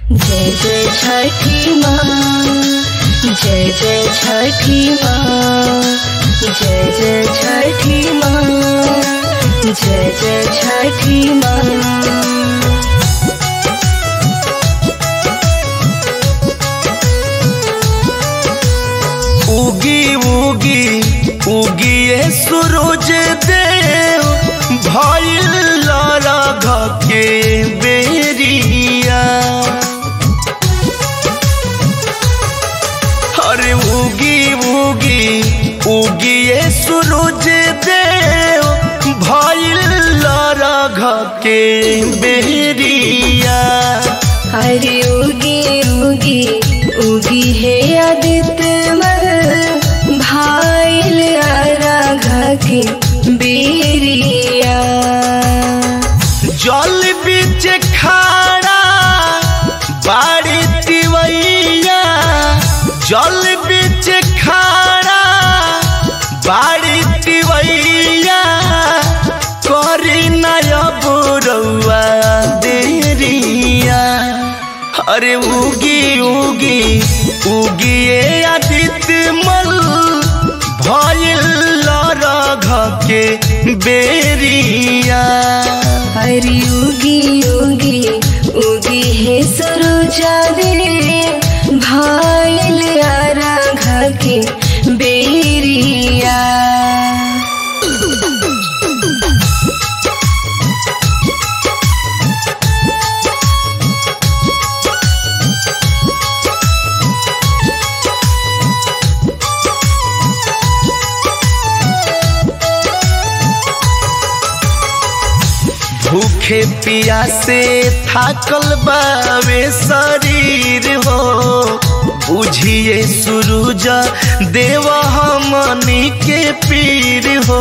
जय जय छठी माँ जय जय छठी माँ जय जय छठी माँ जय जय छठी माँ उगी उगी उगिए सूरज देव भइल लरघ के बेरिया अरे उगी उगी उगिए सूरज देव भइल लरघ के बेरिया हरि उगी उगी उगी है आदित्य मल भाईल राघा की बेरिया जल बीच खाड़ा बाड़ी तिवैया जल बीच खाड़ा बाड़ी तिवैया करी नयब रउआ देरिया अरे उगी उगी उगिए आदित्य मल भइल लरघ के बेरिया हरि उगी उगी उगी है सरोजा दे भाईल राघा की बेरिया भूखे पियासे थाकल बावे शरीर हो बुझिए सूरज देव हमनी के पीर हो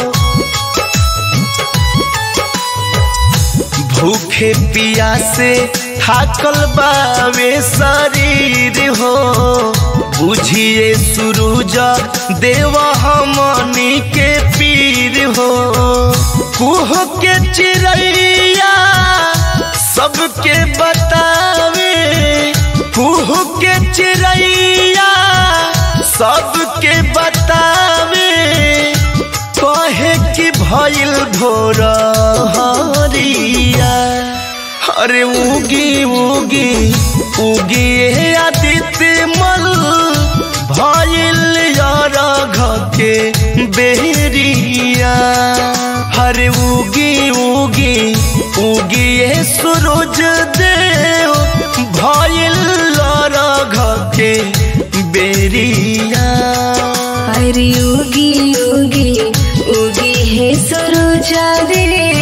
भूखे पियासे थाकल बावे शरीर हो बुझिए सूरज देव हमनी के पीर हो कुह के चिड़ैया सबके बतावे कुह के चिड़ैया सबके बतावे कहे कि भइल भोर हरिया अरे उगी उगी उगी हे आदित्य मल भइल रघ के बेरिया हरे उगी उगी उगी हे सूरज देव भइल रघ के बेरिया हरि उगी उगी उगी है सरोजा दे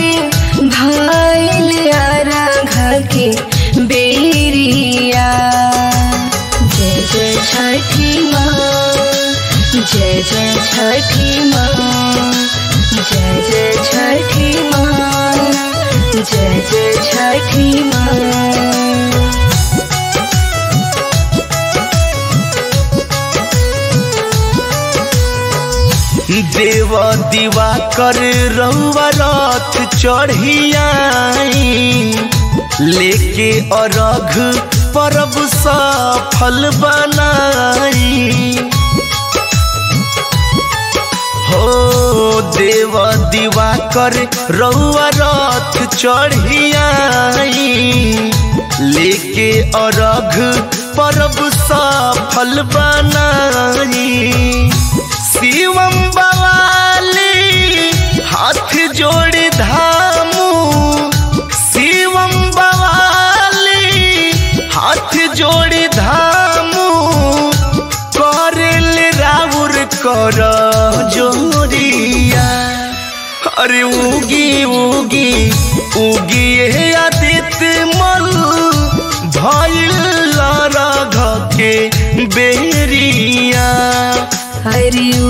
भाईल राघा के बेरिया जय जय छठी माँ जय जय छठी माँ जय जय छठी माँ जय जय छठी माँ देव दीवा कर रउआ रथ चढ़ियाई लेके अरघ परब सफल बनाई हो देव दीवा कर रउआ रथ चढ़ियाई लेके अरघ परब सफल बनाई शिवम बवाली हाथ जोड़ी धामू शिवम बवाली हाथ जोड़ी धामू करेल राउर कर जोरिया अरे उगी उगी उगी हे आदित्य मल भइल रघ के बेरिया हरि